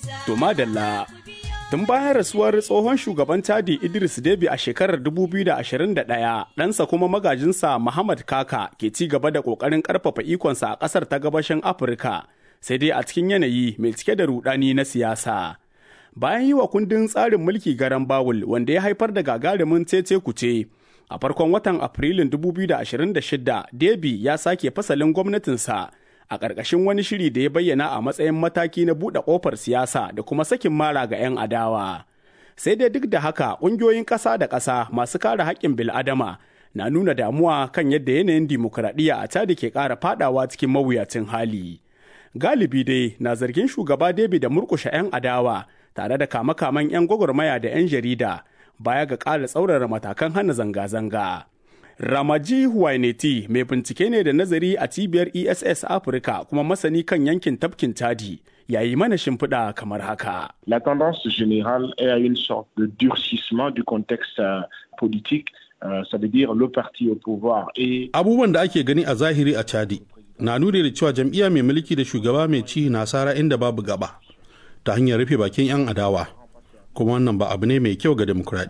To madalla Tun bayan rasuwar tsohon shugaban Chadi Idris Deby a shekarar 2021, ɗansa kuma magajinsa Muhammad Kaka ke ci gaba da ƙoƙarin ƙarfafa ikonsa a ƙasar ta gabashin Afirka, sai dai a cikin yanayi mai cike da rudani na siyasa. Bayan yi wa kundin tsarin mulki garan Bawul wanda ya haifar da gagarumin cece kuce, a farkon watan Afrilun 2026, Deby ya sake fasalin gwamnatinsa. a ƙarƙashin wani shiri da ya bayyana a matsayin mataki na buɗe ƙofar siyasa da kuma sakin mara ga 'yan adawa. Sai dai duk da haka ƙungiyoyin ƙasa da ƙasa masu kare haƙƙin bil'adama na nuna damuwa kan yadda yanayin dimokuraɗiyya a Chad ke ƙara faɗawa cikin mawuyacin hali. Galibi dai na zargin shugaba David da murƙushe 'yan adawa tare da kama-kaman 'yan gwagwarmaya da 'yan jarida baya ga ƙara tsaurara matakan hana zanga-zanga. Ramaji Huwaineti mai bincike ne da nazari a cibiyar ESS Afirka kuma masani kan yankin tafkin Chadi yayi mana shimfiɗa kamar haka. La tendance générale est à une sorte de durcissement du contexte euh, politique, euh, ça veut dire le parti au pouvoir et Abubuwan da ake gani a zahiri a Chadi na nuni da cewa jam'iyya mai mulki da shugaba mai ci na sara inda babu gaba ta hanyar rufe bakin 'yan adawa kuma wannan ba abu ne mai kyau ga demokuraɗiyya.